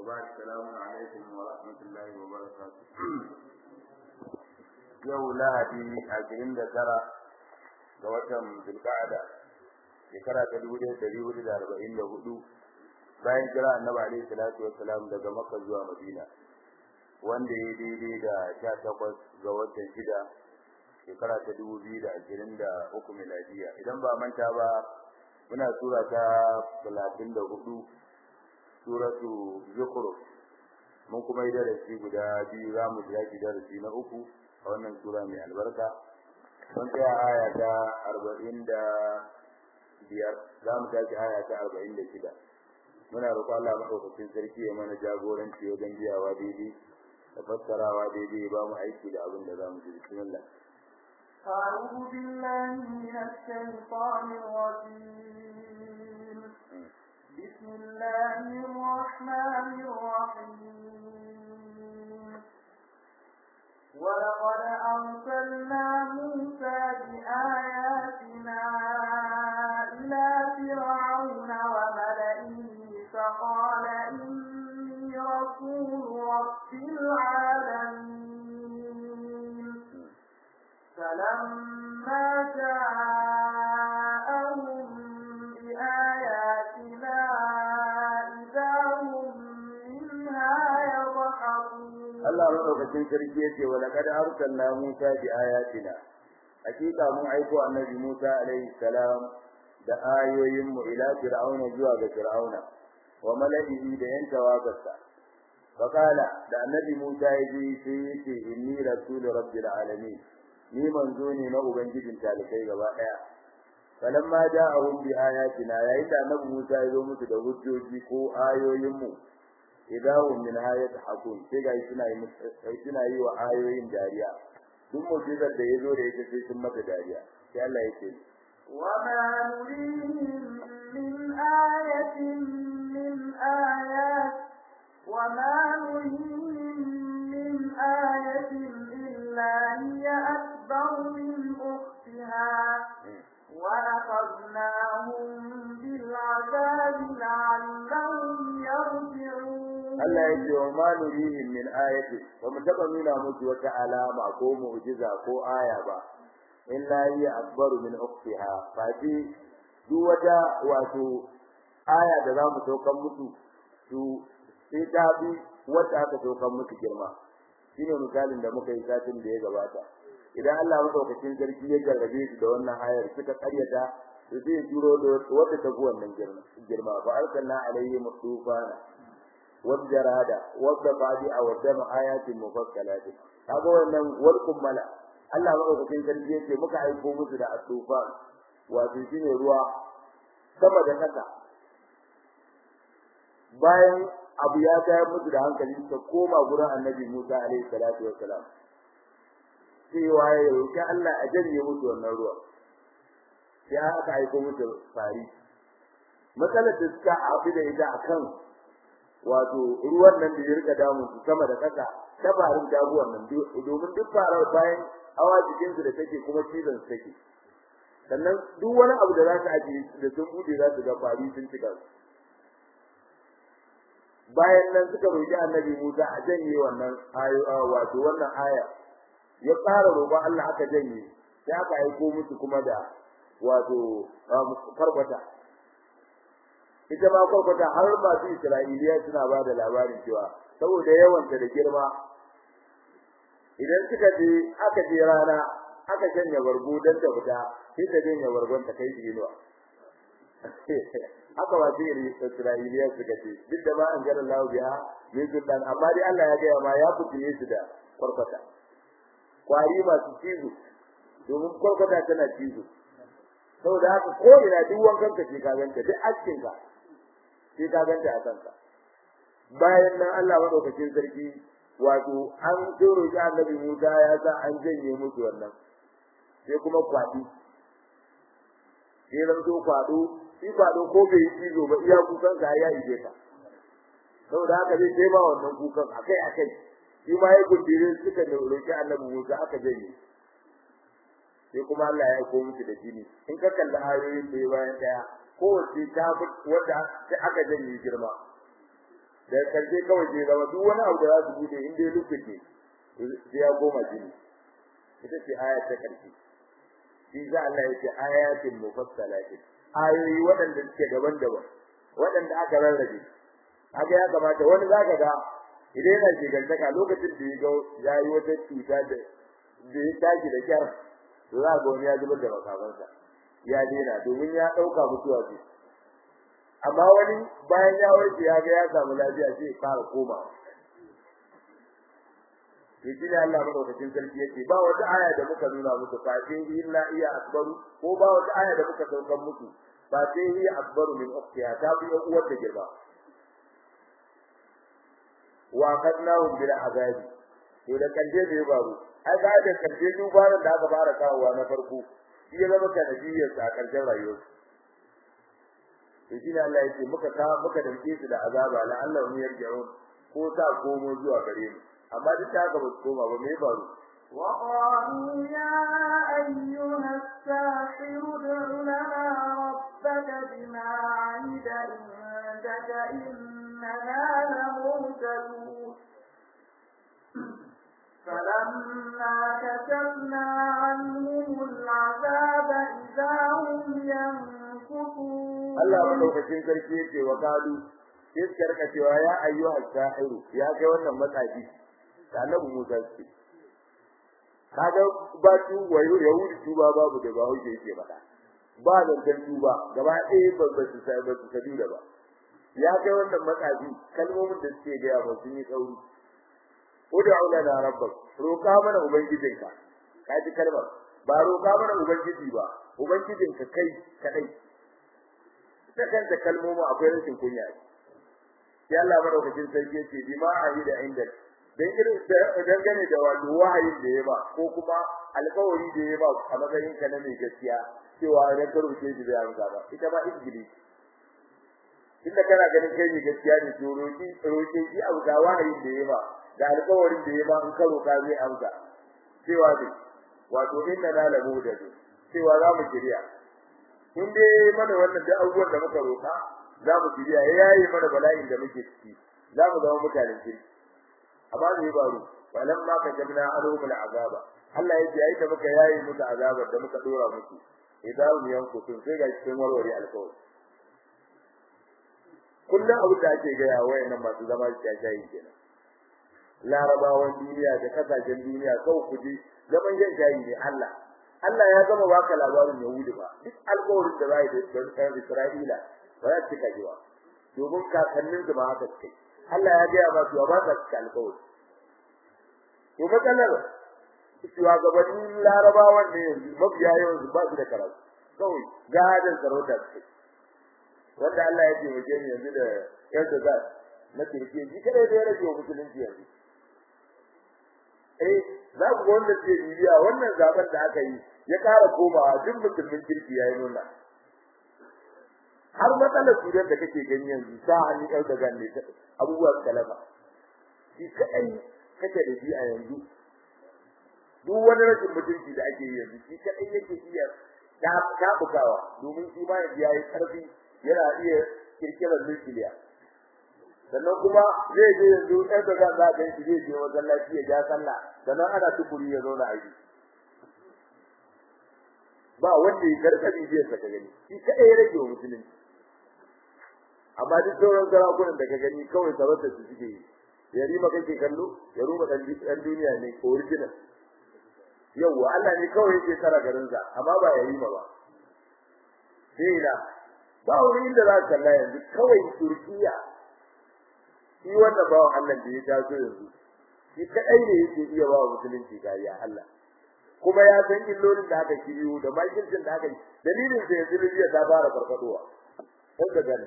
وبعد السلام عليكم ورحمة الله وبركاته yau lahadi ashirin da tara ga watan zulka'ada shekara ta dubu ɗaya ɗari hudu da arba'in da hudu bayan kira annabi alaihi salatu wassalam daga makka zuwa madina wanda ya daidai da sha takwas ga watan shida shekara ta dubu biyu da ashirin da uku miladiya idan ba manta ba muna sura ta talatin da hudu suratu zukhruf mun kuma yi darasi guda biyu za mu tashi darasi na uku a wannan sura mai albarka mun tsaya aya ta arba'in da biyar za mu tashi aya ta arba'in da shida muna roƙo Allah maɗaukakin sarki ya mana jagoranci wajen biyawa daidai da fassarawa daidai ba mu aiki da abin da za mu ji bismillah أعوذ بالله من الشيطان الرجيم بسم الله الرحمن الرحيم ولقد أرسلنا موسى بآياتنا إلى فرعون وملئه فقال إني رسول رب العالمين فلما جاءهم بآياتنا إذا هم منها يضحكون Allah madaukakin sarki yace wa laqad arsalna Musa bi ayatina hakika mun aiko annabi Musa alaihi salam da ayoyin mu ila fir'auna zuwa ga fir'auna wa mala'ihi da yan tawagarsa fakala da annabi Musa yaji sai yace inni rasulu rabbil alamin ni manzo ne na ubangijin talikai gaba daya falamma ja'ahum bi ayatina yayin da annabi Musa ya zo musu da hujjoji ko ayoyin mu idahum min ayati hakun sai ga suna yi suna yi wa ayoyin dariya duk mu'jizar da yazo da yake sai sun mata dariya sai Allah yake وما نريهم من آية من آيات وما نريهم من آية إلا هي أكبر من أختها ولقدناهم بالعذاب لعلهم يرجعون Allah ya ce wa ma nurihim min ayati wa mu taba nuna musu wata alama ko mu'jiza ko aya ba illa hiya akbaru min ukhtiha fa ji duk wata wato aya da za mu saukan musu su sai ta bi wata aka saukan musu girma shine misalin da muka yi satin da ya gabata idan Allah madaukakin sarki ya gargabe su da wannan ayar suka karyata su zai turo da wata ta wannan girma girma fa arsalna alaihim tufana والجرادة والضفادع والدم آيات مفصلات kaga wannan walkum mala Allah madaukakin sarki yake muka aiko musu da asufa wato shine ruwa sama da kasa bayan abu ya tayar musu da hankali ta koma gurin Annabi Musa alaihi salatu wassalam cewa ya roki Allah a janye musu wannan ruwa sai aka aiko musu fari matsalar da suka abu da ita akan wato ruwan nan da ya rika damun su sama da kasa tabarin dabuwan nan domin duk farar bayan hawa jikin su da take kuma cizon su take sannan duk wani abu da za su ajiye da sun bude za su ga fari sun cika su bayan nan suka roki annabi Musa a janye wannan ayo wato wannan aya ya fara roƙon Allah aka janye sai aka aiko musu kuma da wato karbata ita ma kwakwata har masu Isra'iliya suna ba da labarin cewa saboda yawanta da girma idan suka je aka je rana aka janya bargo dan ta fita sai ta janya bargon ta kai inuwa haka ba sai Isra'iliya suka ce duk da ba an gara Allah biya min sultan amma dai Allah ya gaya ma ya fitine su da kwakwata kwari masu cizo domin kwakwata tana cizo saboda haka ko ina duk wankan ka ce ka ganta duk askin ka sai ka ganta a kanka bayan nan Allah madaukakin sarki wato an tsoro shi annabi Musa ya sa an janye musu wannan sai kuma kwadi sai ran zo kwado shi kwado ko bai cizo ba iya kukan ka ya ije ka saboda haka zai sai ba wannan kukan akai akai shi ma ya gudire suka da roki annabi Musa aka janye sai kuma Allah ya aiko musu da jini in ka kalli ayoyin da bayan daya kowace ta wanda sai aka janye girma da karshe kawai ke zama duk wani abu da za su bude in dai lokaci sai ya goma jini ita ce aya ta karshe shi za Allah ya ce ayatin mufassalatin ayoyi waɗanda suke daban-daban waɗanda aka rarrabe haka ya kamata wani zaka ga idan yana shigantaka lokacin da ya ga yayi wata cuta da da ya tashi da kyar to za ga wani ya zubar da makamansa ya daina domin ya ɗauka mutuwa ce amma wani bayan ya warke ya ga ya samu lafiya sai ya fara komawa yaji da Allah madaukakin sarki yace ba wata aya da muka nuna muku fa sai illa iya akbaru ko ba wata aya da muka saukan muku fa sai iya akbaru min ukhtiha ta bi uwar da girma wa qadnahu bil azabi to da kanje da ya baru ai ga da kanje dubaran da aka fara kawowa na farko shi ya zama kanadiyar sa karshen rayuwar to shi ne Allah yace muka ka muka dauke su da azaba la Allah mu yarji'un ko ta komo zuwa gare mu amma duk da haka ba su koma ba me faru وقالوا يا أيها الساحر ادع لنا ربك بما عهد عندك إننا لمرسلون فلما كشفنا عنهم العذاب إذا هم ينكثون Allah madaukakin sarki yake wa kalu sai suka rika cewa ya ayyuha sahiru ya kai wannan matsafi da annabi Musa ce kaga ba tu wayo yahudi tuba babu da ba hauke yake faɗa ba da dan tuba gaba ɗaya ba ba su sai ba su sabi da ba ya kai wannan matsafi kalmomin da suke ga ba sun yi tsauri ud'u lana rabbak roka mana ubangijinka kaji kalmar ba roka mana ubangiji ba ubangijinka kai kadai ta kanta kalmomi akwai rashin kunya sai Allah madaukakin sarki yake bi ma ayi da inda dan irin dangane da wato wahayin da ya ba ko kuma alƙawari da ya ba a matsayin ka na mai gaskiya cewa idan ka rubuce shi da amsa ba ita ba injili inda kana ganin kai ne gaskiya ne to roki roki shi abu da wahayin da ya ba da alƙawarin da ya ba in ka roka zai amsa cewa ne wato inna la lahu da cewa za mu kiriya in dai mana wannan da abubuwan da muka roka za mu kiriya yayi mana bala'in da muke ciki za mu zama mutanen kirki amma ne baro walam ma ka jabna alhum azaba Allah ya yayi da muka yayi musu azabar da muka dora musu idan mu yanku sun sai ga cikin warware alƙawari kullum abu da ake ga yawa wayannan masu zama shayi kenan larabawan duniya da kasashen duniya kawai kuje zaman jan shayi ne Allah Allah ya gama baka labarin Yahudi ba duk alƙawarin da zai da ɗan Isra'ila ba za su kaji ba domin kakannin su ma haka suke Allah ya gaya ba su ba za su alƙawari to matsalar shugabannin larabawan ne yanzu mafiya yawan su ba su da karatu kawai gadon sarauta suke wanda Allah ya taimake ni yanzu da yadda za na kirki shi kada da ya rage wa musulunci yanzu eh za ku wanda ke bibiya wannan zaben da aka yi ya kara komawa duk musulmin kirki yayi nuna har matsalar sudan da kake gani yanzu sa hannu ɗau da ganne abubuwa kalaba shi kadai kake da shi a yanzu duk wani rashin mutunci da ake yi yanzu shi kadai yake iya ta bukawa domin shi ma ya yi karfi yana iya kirkirar nukiliya sannan kuma zai je yanzu ɗan da za za ga shi zai je masallaci ya ja sallah sannan ana tukuri ya zauna a ba wanda ya karkabi zai saka gani shi kadai ya rage wa musulunci amma duk sauran sarakunan da ka gani kawai sarautar su suke yi ya rima kake kallo ya ruma dan duniya ne original yawwa Allah ne kawai yake tsara garinsa amma ba ya rima ba sai na ba wani inda za ka kalla yanzu kawai Turkiya shi wannan bawan Allah da ya taso yanzu shi kadai ne yake iya ba musulunci kariya Allah kuma ya san illolin da aka kiriyo da makircin da aka yi dalilin da yanzu Libya ta fara farfadowa ko da gani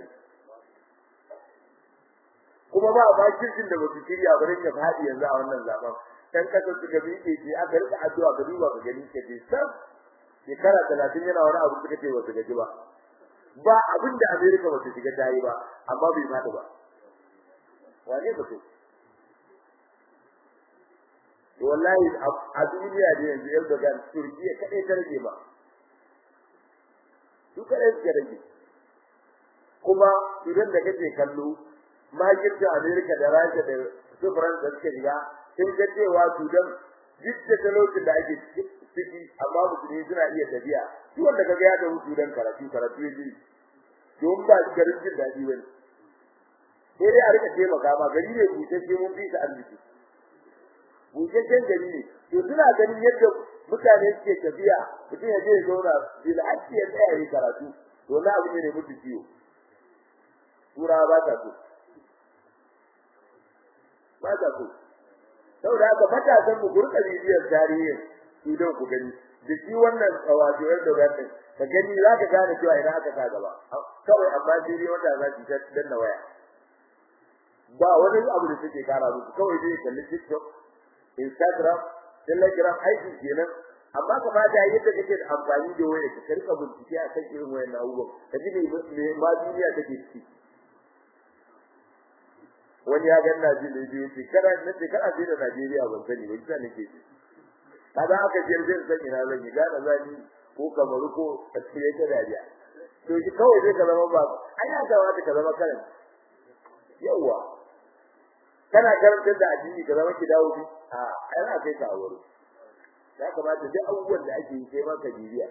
kuma ba makircin da basu kiriya ba rinka fadi yanzu a wannan zaben dan kasar suka bi ke ce aka rika addu'a ga duba ga gani ke sab shekara 30 yana wani abu suka ce wasu gaji ba ba abin da America ba ta shiga tayi ba amma bai fadi ba wane ba to wallahi a duniya da yanzu yau daga Turkiya kadai ta rage ba su kadai suka rage kuma idan da kake kallo makircin Amerika da Rasha da su Faransa suka shiga sun ga cewa Sudan duk da talaucin da ake ciki amma musulmi suna iya tafiya shi wanda kaga ya da Sudan karatu karatu ya ji don ba shi garin jin daɗi bane sai dai a rika taimaka ma gari ne busasshe mun fi ta arziki busasshen gari ne to suna ganin yadda mutane suke tafiya mutum ya je ya zauna bil hakki ya tsaya yi karatu to na abu ne da mutu ciwo turawa ba ta so ba ta so saboda haka matasan mu gurka bibiyar tarihin idan ku gani da shi wannan wato yadda wannan ka gani za ka gane cewa idan aka sa gaba kawai amma sai dai wata za ki ta danna waya ba wani abu da take kara musu kawai dai kalli TikTok Instagram Telegram aiki kenan amma kamata yadda kake da amfani da waya ka rika bincike a kan irin wayannan abubuwan ka ji me ma duniya take ciki wani ya ganna ji da ji ce kana na ce kana ji da Najeriya ban sani ba kisa nake ji kaga aka je zai san ina zan yi gana zani ko kamaru ko tsire ta dariya to shi kawai zai ka zama ba ai ya kamata ka zama karan yawa kana karantar da addini ka zama ki dawo bi a ai na kai ka wuri ya kamata duk abubuwan da ake yi sai ma ka bibiya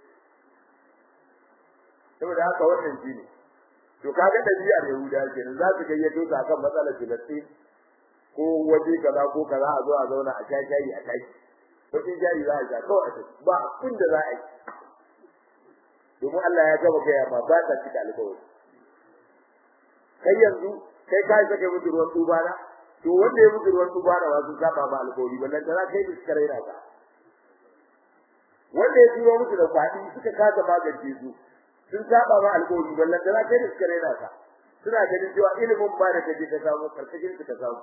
saboda haka wannan shine to kaga dabi'ar yahuda kenan za su gayyato ta kan matsalar filistin ko waje kaza ko kaza a zo a zauna a sha shayi a tashi bakin jari za a sha kawai a ba abin da za a yi domin Allah ya gaba gaya ma ba ta cika alƙawari kai yanzu kai ka saka mutu ruwan tubana to wanda ya mutu ruwan tubana ba sun saba ma alƙawari ballan da kai da suka raina ka wanda ya turo musu da kwadi suka kasa magance su sun saba ma alƙawari ballan da kai da suka raina ka suna ganin cewa ilimin ba da kaje ka samu karkashin ka samu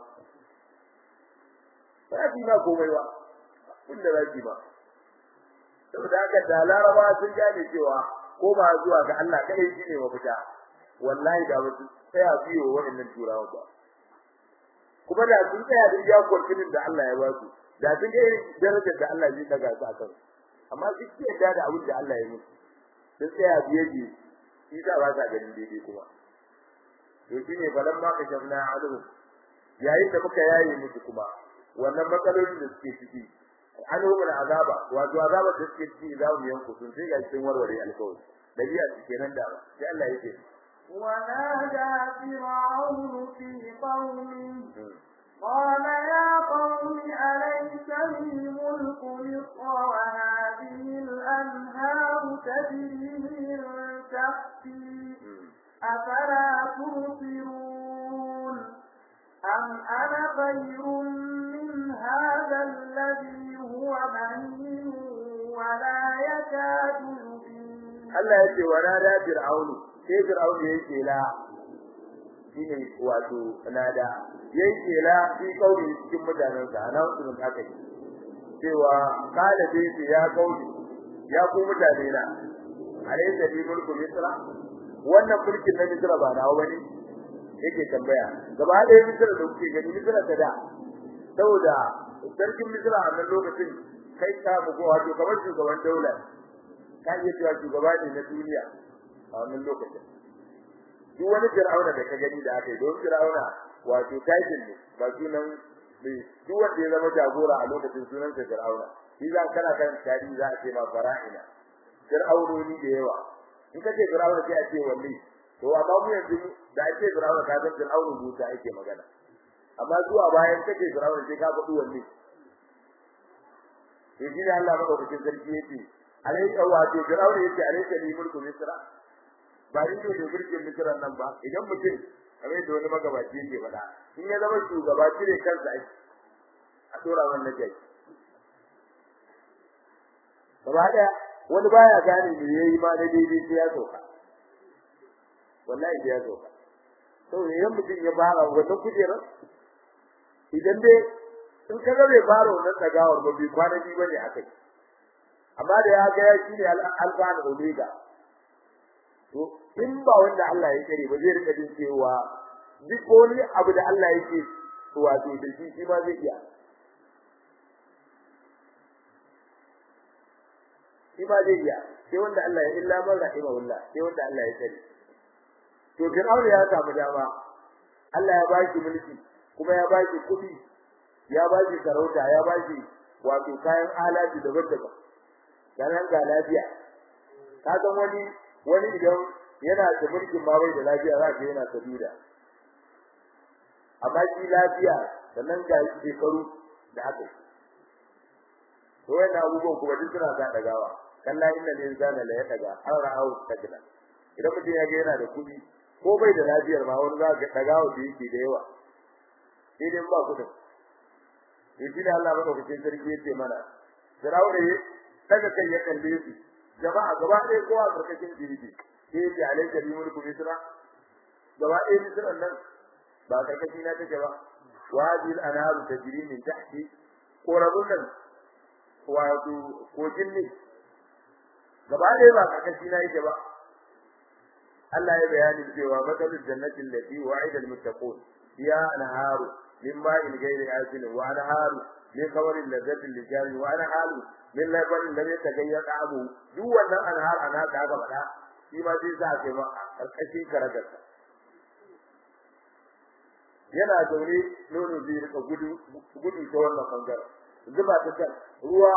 ba shi ma komai ba inda zaki ba saboda haka da laraba sun gane cewa ko ba zuwa ga Allah kadai shine mafita wallahi da ba su tsaya biyo waɗannan turawa ba kuma da sun tsaya da iya kwarkinin da Allah ya ba su da sun ga darajar da Allah zai daga su akan amma duk ke da da abin da Allah ya musu sun tsaya biye biye shi da ba sa ganin daidai kuma to shine falan ma kashafna alu yayin da muka yaye musu kuma wannan matsalolin da suke ciki an hukun azaba wato azaba da suke ciki za mu yanku sun sai ga cikin warware alkawari dabi'a kenan da sai Allah yake ونادى فرعون في قومه قال يا قوم أليس لي ملك مصر وهذه الأنهار تجري من تحتي أفلا تبصرون أم أنا خير من هذا الذي هو مهين ولا يكاد يبين Allah yake wa nada fir'aunu sai fir'aunu yake la shine wato nada yake la fi kauli cikin mutanen sa ana wasu haka cewa kala dai ya kauli ya ku mutane na alaysa bi mulku misra wannan mulkin na misra ba nawa bane yake tambaya gaba ɗaya misra da kuke gani misra ta da saboda sarkin misra a nan lokacin kai ta bugo wato kamar shugaban daula ka iya cewa shugaba ne na duniya a wannan lokacin duk wani fir'auna da ka gani da aka yi don fir'auna wato title ne ba sunan duk wanda ya zama jagora a lokacin sunan sa fir'auna shi za kana kan tarihi za a ce ma fara'ina fir'aunoni da yawa in ka ce fir'auna sai a ce wanne to amma mu yanzu da ake fir'auna ka san fir'auna buta ake magana amma zuwa bayan kace fir'auna sai ka faɗi wanne to shi ne Allah madaukakin sarki yake alayka wato fir'auna yake alayka li mulku misra ba ni ne da mulkin misra nan ba idan mutum kamar da wani magabaci yake faɗa in ya zama shugaba cire kansa ake a tura wannan jai gaba daya wani baya gane me yayi ma da daidai sai ya soka wallahi sai ya soka to idan mutum ya fara wannan kujerar idan dai in ka ga bai fara wannan tsagawar ba bai kwana biyu bane akai amma da ya ga ya shine alfa da omega to in ba wanda Allah ya kare ba zai rika jin cewa duk wani abu da Allah yake wato da shi shi ma zai iya shi ma zai iya sai wanda Allah ya illa man rahimahullah sai wanda Allah ya kare to Fir'aun ya samu dama Allah ya baki mulki kuma ya baki kuɗi ya baki sarauta ya baki wato kayan alaji daban-daban dan ga lafiya ka san wani wani idan yana da mulkin ma bai da lafiya za ka yana sabida amma shi lafiya sannan ga shekaru da aka to wannan abubuwan kuma duk suna sa dagawa kalla inna linsana la yataga an ra'ahu takna idan mutum ya ga yana da kuɗi ko bai da lafiyar ma wani za ga dagawa da yake da yawa sai dai ba kuɗin to shi da Allah madaukakin sarki yace mana Firawuna ya daga kai ya kalle su jama'a gaba ɗaya kowa karkashin jirgi sai yace alayka bi mulku misra gaba ɗaya misra nan ba karkashi na take ba wadi al-anharu tajri min tahti korabun nan wato kogin ne gaba ɗaya ba karkashi na yake ba Allah ya bayani cewa matsalul jannatin lati wa'ida al-muttaqun ya anharu min ma'in ghairi asin wa anharu min khawarin ladzatin lijari wa anharu min labanin lam yataghayyar abu duk wannan anhar ana da aka faɗa shi ma sai sa kai ma karkashin karagarsa yana zaune nono zai rika gudu gudu ta wannan bangaren zuba ta kan ruwa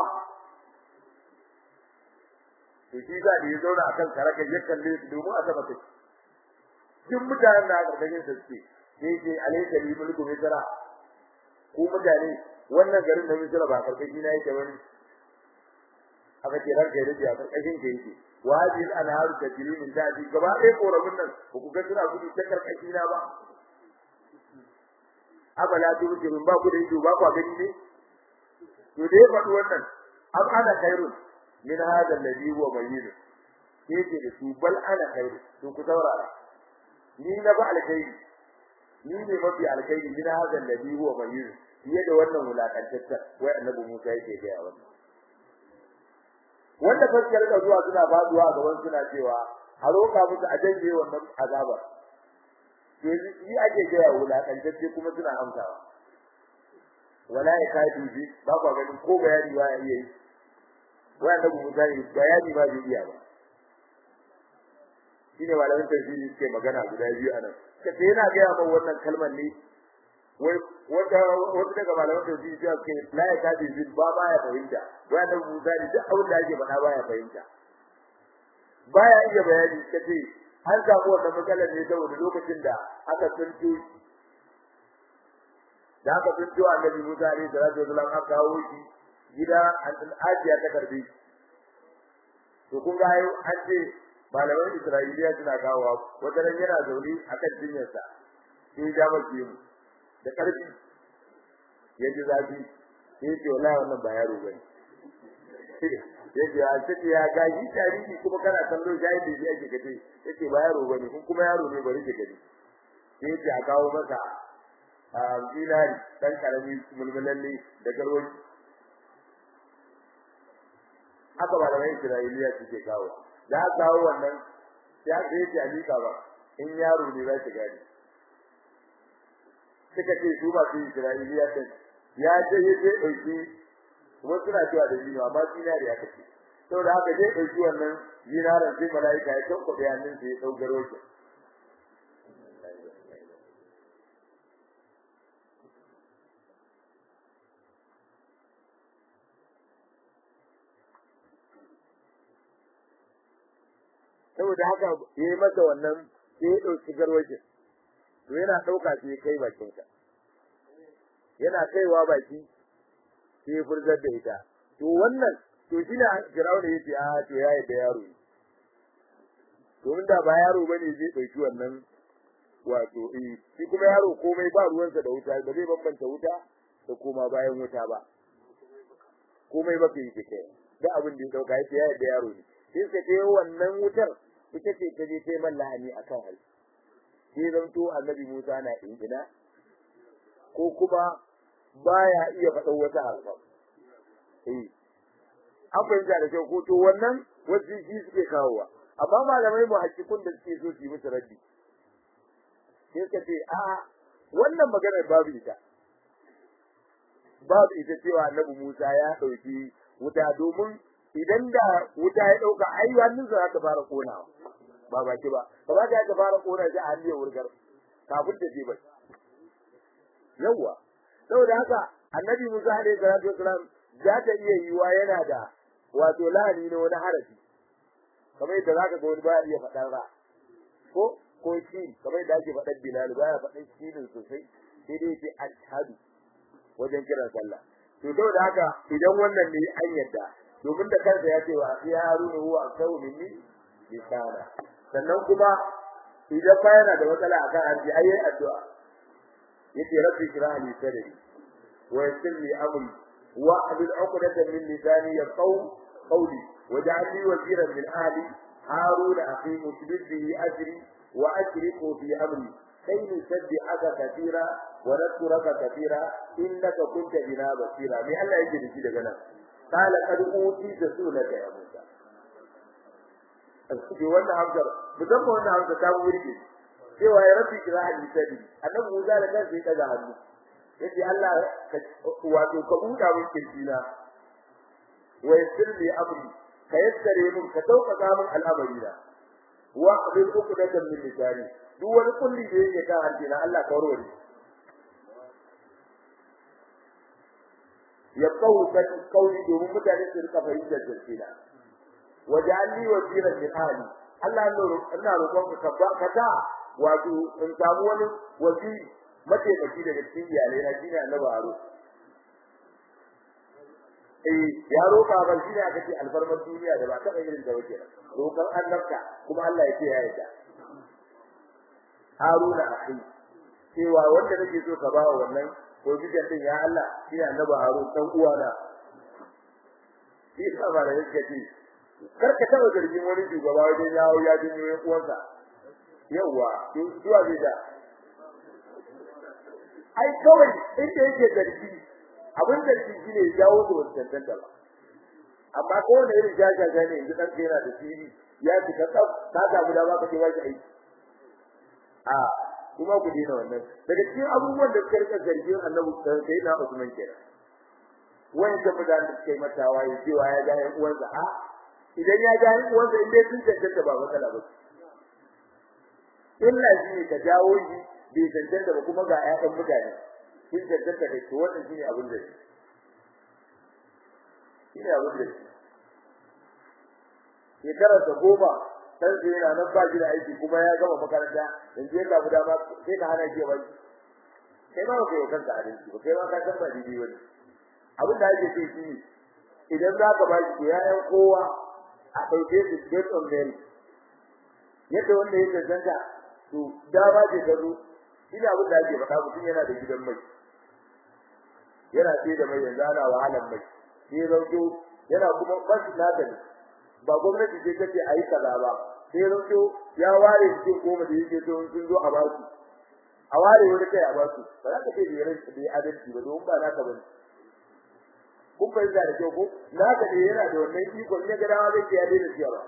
to shi za da ya zauna akan karagar ya kalle su domin a taba kai duk mutanen da aka karkashin sa suke sai ce alayka li mulku misra ku mutane wannan garin da misra ba karkashi na yake bane aka ce ranka yake a karkashin ka yake wa hadhihi al-anharu tajri min tahti gaba ɗaya korabun nan ba ku ga suna gudu ta karkashi na ba abala tubsirun ba ku da ido ba ku gani ne to dai faɗi wannan am ana khairun min hada alladhi huwa bayyin yake da su bal ana khairun to ku saurara ni na ba alkhairi ni ne mafi alkhairi min hada alladhi huwa bayyin fiye da wannan wulakantaccen wai annabi Musa yake ga wannan wanda faskar da zuwa suna faduwa a gaban suna cewa a roka musu a janye wannan azabar to yi ake gaya wulakantacce kuma suna amsawa wala ya kadu bi ba ku ganin ko bayani ba ya iya yi wanda ku mutane bayani ba zai iya ba shine malamin tafsiri suke magana guda biyu anan kace yana gaya min wannan kalmar ne wai wata wata daga malamin tafsiri ya ce la ya kadu bi ba ba ya fahimta wanda ku mutane duk abin da ake faɗa ba ya fahimta baya iya bayani kace an samu wannan matsalar ne saboda lokacin da aka tsinto da aka tsinto annabi Musa alaihi salatu wasallam aka kawo shi gida an ajiya ta karbi to kun ga an ce malaman Isra'iliya suna kawo wata ran yana zaune akan jinyarsa sai ya ba shi da karfi ya ji zafi sai ce wallahi wannan ba yaro bane yace a ce ya gaji tarihi kuma kana kallo jahili da yake kace yace ba yaro bane kun kuma yaro ne bari ka gani sai yace a kawo masa a dinari dan karami mulmulalle da garwaji haka ba da Isra'iliya suke kawo da aka kawo wannan sai aka yace alika ba in yaro ne za ki gani suka ce su ba su Isra'iliya din ya je yace dauki kuma suna cewa da jini amma zinari ya kace saboda haka dai dauki wannan zinaran sai malaika ya tauka bayanin sai ya daugaro shi saboda haka yayi masa wannan sai ya dauki garwaje to yana dauka sai kai bakin ka yana kaiwa baki sai ya furzar da ita to wannan to shi ne Firaun yace a to yayi da yaro to inda ba yaro bane zai dauki wannan wato eh shi kuma yaro komai ba ruwansa da wuta ba zai bambanta wuta da koma bayan wuta ba komai ba ke yi kai da abin da ya dauka yace yayi da yaro ne sai ka ce wannan wutar ita ce ta je ta yi mallani akan hal sai zanto annabi Musa na ingina ko kuma baya iya faɗa wata harfa eh an fahimta da kyau ko to wannan wasu shi suke kawowa amma malamai mu hakikun da suke so su yi musu raddi sai suka ce a wannan maganar babu ita babu ita cewa annabi Musa ya ɗauki wuta domin idan da wuta ya ɗauka ai hannunsa za ta fara konawa ba baki ba ba za ta fara kona shi a hannun wurgar kafin ta je bai yawa saboda haka annabi Musa alaihi salatu wasalam za ta iya yiwa yana da wato lahani ne wani harafi kamar yadda zaka ga wani baya iya faɗan ra ko ko shi kamar yadda ake faɗan bilal baya faɗan shi din sosai sai dai ce ashhadu wajen kiran sallah to saboda haka idan wannan ne an yadda domin da kansa ya ce wa ya haruna huwa aksaru minni lisana sannan kuma idan ba yana da matsala akan harji ayi addu'a yace rabbi shrah li sadri wa yassir li amri wa ahlul 'uqdatan min lisani yaqaw qawli waj'al li waziran min ahli haruna akhi musbid bihi ajri wa ashriku fi amri كي نسبحك كثيرا ونذكرك كثيرا إنك كنت بنا بصيرا من الله يجري في دغنا قال قد أوتيت سؤلك يا موسى Alkuji wannan hamzar, musamman wannan hamzar ta wurge, cewa ya rafi kira a lisani, annabi Musa da kansa ya ɗaga hannu, yace Allah wato ka buɗa min kirjina, wa yassir li amri, ka yassare min ka sauƙaƙa min al'amarina, wa bil uqdatan min lisani, duk wani kulli da yake kan harshe na Allah ka warware ya kawo kan kauli domin mutane su rika fahimtar zance na waja'alni wasiran min ahli Allah ina roƙon ka ka ta wato in samu wani wasi mataimaki daga cikin iyalai na shine annabi Haro eh ya roƙa ba shine aka ce alfarmar duniya da ba taɓa irin da wake roƙon annabta kuma Allah ya ce ya yarda Haruna akhi cewa wanda nake so ka bawa wannan ko bidan din ya Allah shi annabi Harun dan uwana shi ba da yake ce kar ka taba zargin wani shugaba wajen yawo ya jinyo yan uwansa yawa to zuwa zai da ai kawai inda yake zargi abin da shi shine jawo da wannan tantance ba amma ko wanda irin jajaja ne yanzu dan yana da siri ya fita tsaf ka samu dama ka ce ba shi aiki a kuma ku dena wannan daga cikin abubuwan da suka rika zargin annabi sai na Usman kenan wani da mudan da suka yi mata waye cewa ya ga yan uwansa a idan ya ga yan uwansa in dai sun cancanta ba matsala ba illa shi ne ka jawo shi bai cancanta ba kuma ga ƴaƴan mutane sun cancanta da shi wannan shine abin da shi shine abin da shi shekarar da goma dan sai yana nan ba shi da aiki kuma ya gama makaranta yanzu ya samu dama sai ka hana shi ba kai ma kai kanka adalci ba kai ma ka san ba daidai wani abin da ake so shi idan za ka ba shi yayan kowa a ɗauke su based on merit yadda wanda ya cancanta to dama ce ta zo shi ne abin da ake faɗa mutum yana da gidan mai yana sai da mai yanzu ana wahalar mai sai rauto yana kuma bashi nata ne ba gwamnati ce take ayi kaza ba sai rauto ya ware cikin goma da yake so sun zo a basu a ware wani kai a basu ba za ka ce da ran da adalci ba don ba naka bane kun fahimta da kyau ko naka ne yana da wannan iko ne ga dawa zai ya daina siyarwa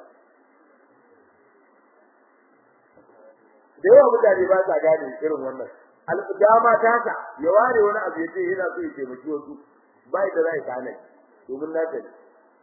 da yawa mutane ba sa gane irin wannan dama ta ka ya ware wani abu ya ce yana so ya taimaki wasu bai da zai kana domin naka ne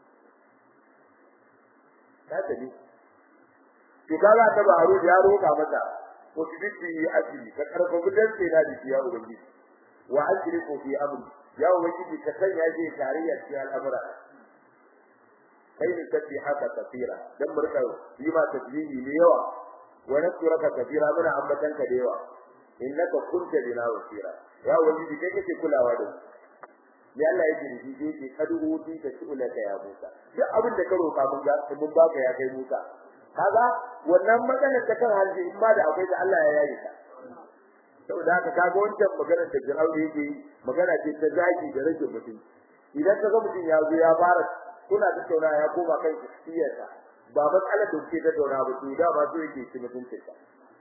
naka ne to kaga ta ba haro ya roka mata ko kibiti asiri ka karfa gudan sai na diki ya ubangiji wa asiri ko fi amri ya ubangiji ka sanya shi tarayya cikin al'amura kai ne tafi haka tafira dan murka yi ma tasbihi ne yawa wa nasraka kafira muna ambatan ka da yawa innaka kunta bina wasira ya ubangiji kai kake kulawa da ya Allah yake da shi yake kadu ti ka tulaka ya Musa duk abin da ka roka mun ga mun baka ya kai Musa kaga wannan maganar ta kan halji in ba da akwai da Allah ya yayi ta saboda haka kaga wancan maganar da Fir'aun yake magana ce ta zaki da rage mutum idan kaga mutum ya zo ya fara kuna tattauna ya koma kan kiyarsa ba matsalar da kuke tattauna ba to da ba so yake ci mutuncin ka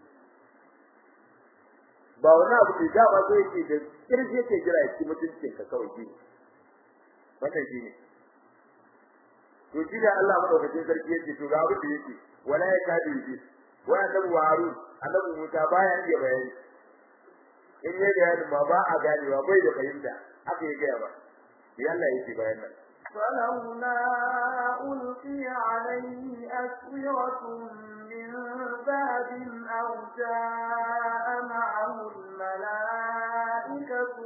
ba wani abu da da ba so yake da kirje yake jira ya ci mutuncin ka kawai shi wannan shi ne to shi da Allah madaukakin sarki yake to ga abu da yake wala ya kadi yi wa annabi harun annabi musa baya iya bayani in ya bayani ma ba a ganewa bai da fahimta haka ya gaya ba ya Allah yake bayan nan فلولا ألقي عليه أسورة من ذهب أو جاء معه الملائكة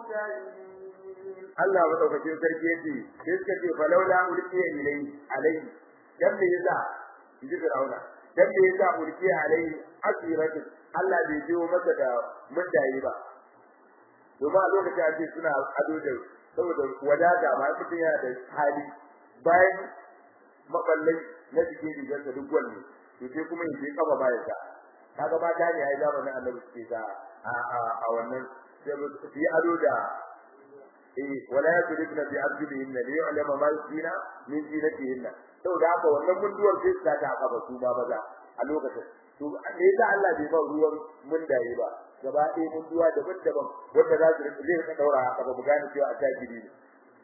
مقترنين Allah madaukakin sarki yace sai suka ce falaula ulqiya ilayhi alayhi dan me yasa inji Fir'auna dan me yasa ulqiya alayhi asiratu Allah bai jiwo masa da mundaye ba domin a lokacin ake suna ado da saboda wadata ba mutum yana da hali bayan maballai na cikin rigar da duk wanne to sai kuma yaje kafa bayan sa kaga ba ta ne ai zamanin Annabi suke sa a a wannan sai su yi ado da eh wala yadribna bi arjulihinna li yu'lama ma yusina min zinatihinna saboda haka wannan munduwar sai ta ta kafa su ba maza a lokacin to me yasa Allah bai ba ruwan mundaye ba gaba ɗaya munduwa daban-daban wanda za su rika zai rika daura haka ba mu gane cewa a tajiri ne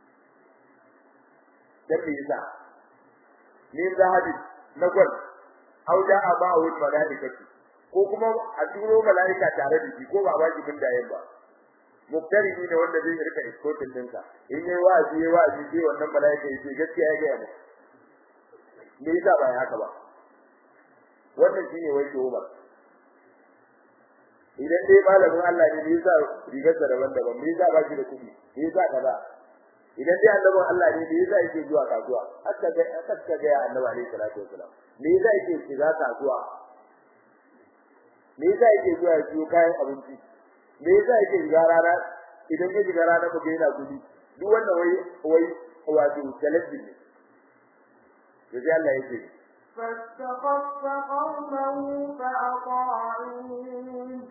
dan me yasa ni zahabi na gwal au da aba wa malaikatu ko kuma a turo malaika tare da shi ko ba ba shi mundayen ba muktari ne wanda zai rika iskotin dinka in yayi wa'azi yayi wa'azi sai wannan malaika yace gaskiya ya ga mu me yasa ba haka ba wannan shine wai ke Umar idan dai malamin Allah ne me yasa rigar da daban-daban me yasa ba shi da kuɗi me yasa kaza idan dai annabin Allah ne me yasa yake zuwa kasuwa hatta ga hatta ga annabi alaihi salatu wasalam me yasa yake shiga kasuwa me yasa yake zuwa ya siyo kayan abinci me yasa yake shiga rana idan ya shiga rana ba yana gudi duk wannan wai wai wato talabbi ne yaji Allah yake فاستخف قومه فأطاعوه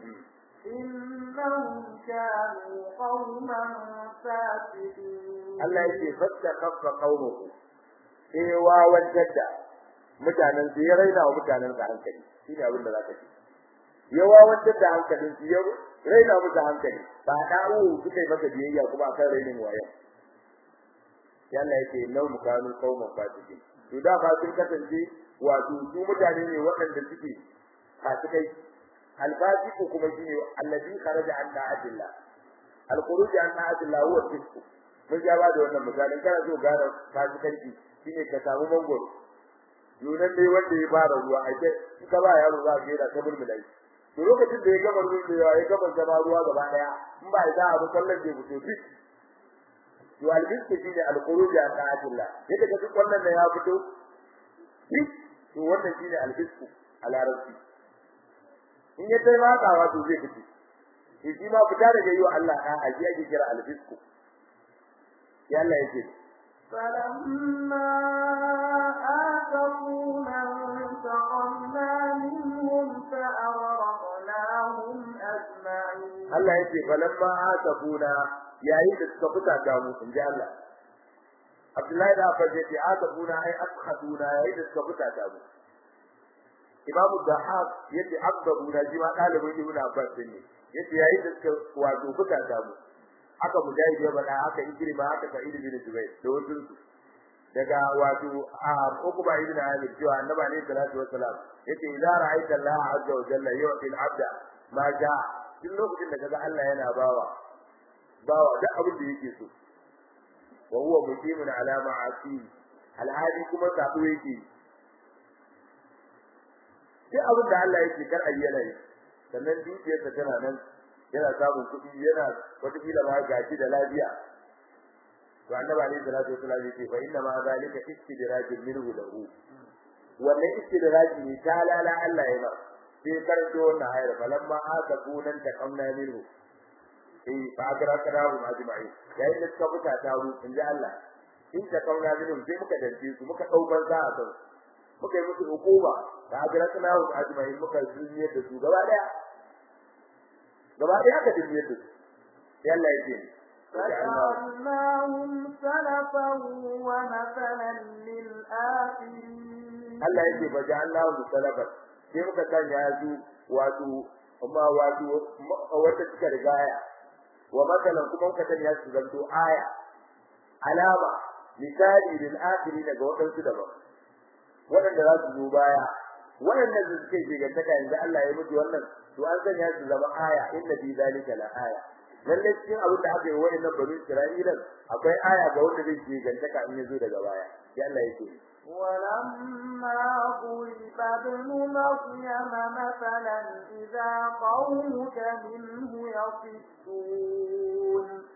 إنهم كانوا قوما فاسقين Allah yake fastakaffa qaumuhu sai wawan jadda mutanen su ya raina wa mutanen sa hankali shine abin da zaka ce ya wawan jadda hankalin su ya raina musu hankali ba da'u suka yi masa biyayya kuma akan rainin waye yalla yake lau mukanu qauman fasiqin to da ba sun kasance wato su mutane ne waɗanda suke fasikai alfasiqu kuma shine allazi kharaja an ta'atillah alkhuruj an ta'atillah huwa fisq mun ja ba da wannan misalin kana so gane fasikanci shine ka samu mangoro yunan dai wanda ya fara ruwa a ce in ka ba yaro za ka yi da ta mulmulai to lokacin da ya gama mulmulewa ya gama zama ruwa gaba daya in ba ya za a bi sallar da fito fit to albisku shine alkhuruj an ta'atillah yadda ka duk wannan da ya fito fit to wannan shine albisku a larabci in ya tai matsawa to zai fito shi ma fita daga yi wa Allah a aji ake kira albisku ya Allah yake فلما آتونا انتقمنا منهم فأغرقناهم أجمعين Allah yake falamma atafuna yayin da suka fita da mu in ji Allah Abdullahi da Abbas yake atafuna ai askhaduna yayin da suka fita da mu Imam Dahab yace abdabuna ji ma dalibin Ibn Abbas ne yace yayin da suka wato fita da mu aka mujahid ya bada aka ikrima aka sa'id bin Jubair da wasu daga wato a Uqba ibn Amir cewa Annabi alayhi salatu wassalam yace idza ra'aita Allah azza wa jalla yu'ti al-'abda ma ja'a duk lokacin da kaga Allah yana bawa bawa duk abin da yake so wa huwa muqimun ala ma'asi alhadi kuma sabo yake duk abin da Allah yake kar ayyana yi sannan dukiyarsa tana nan yana samun kuɗi yana wata kila ma gashi da lafiya to annabi alaihi salatu wasallam yace fa inna ma zalika istidrajun minhu lahu wannan istidraji ne ta lala Allah ya ba sai karanto wannan ayar falamma asabunan takamna minhu eh fa agrakana hum ajma'in yayin da suka buka ta ru in ji Allah in takamna minhu sai muka dace su muka dau banza a kan muka yi musu hukuma fa agrakana hum ajma'in muka duniyar da su gaba daya gaba daya ka duniyar da su sai Allah ya ce فجعلناهم سلفا ومثلا للآخرين Allah yake baje Allah mu salafat sai muka sanya su wato amma wato wata suka rigaya wa matalan kuma muka sanya su zanto aya alama misali lil akhirin daga wadansu daban wadanda za su zo baya wadannan da suke gigantaka yanzu Allah ya mutu wannan to an sanya su zama aya inna bi zalika la aya lalle cikin abin da aka yi wadannan bani Isra'ila akwai aya ga wanda zai gigantaka in yazo daga baya sai Allah yake ولما ضرب ابن مريم مثلا إذا قومك منه يصدون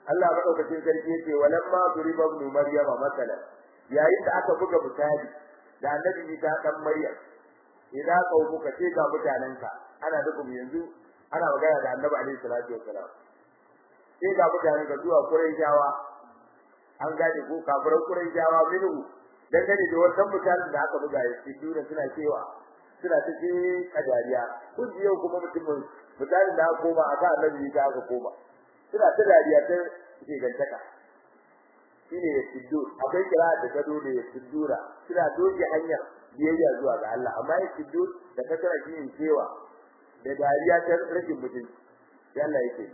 Allah madaukakin sarki yace walamma duriba ibn maryam masalan yayin da aka buga misali da annabi Isa dan Maryam idan ka buka ce ga mutanenka ana dukun yanzu ana magana da annabi alaihi salatu wassalam sai ga mutanenka zuwa Qurayshawa an gane ko kafiran Qurayshawa minhu dangane da wannan mutanen da aka buga ya ci dura suna cewa suna ta ce kadariya kun ji yau kuma mutumin mutanen da aka koma aka annabi Isa aka koma suna ta dariya ta ce gantaka shine ya siddu akwai kira da gado da ya siddura suna doge hanyar biyayya zuwa ga Allah amma ya siddu da kasara shi cewa da dariya ta rashin mutunci sai Allah yake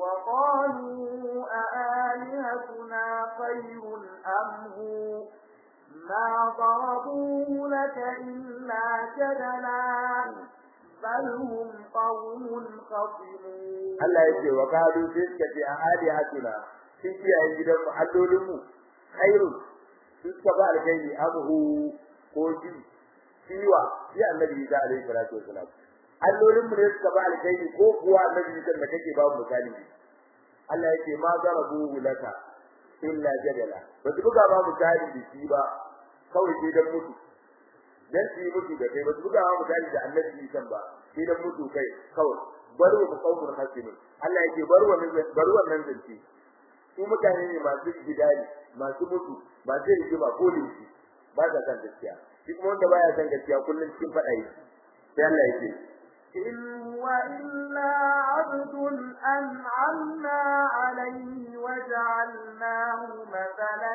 وقالوا أآلهتنا خير أم هو ما ضربوه لك إلا جدلا بل هم قوم خصمون Allah yake wa kadu sai suka ce a alihatuna sun kiyaye gidan mu allolin mu khairun sun ka ba alkhairi amhu ko shi siwa ya annabi da alaihi salatu wasalam allolin mu ne suka ba alkhairi ko kuwa annabi da kake ba mu misali Allah yake ma zarabu laka illa jadala ba su buga ba misali da shi ba kawai sai dan mutu dan su yi mutu da kai ba su buga ba misali da annabi san ba sai dan mutu kai kawai bar wa qawmul hasimin Allah yake bar wa bar wannan zance su mutane ne masu gidani masu mutu ba sai yi ba ko dinki ba da kan gaskiya shi kuma wanda baya san gaskiya kullun cikin fada yi sai Allah yake إن هو إلا عبد أنعمنا عليه وجعلناه مثلا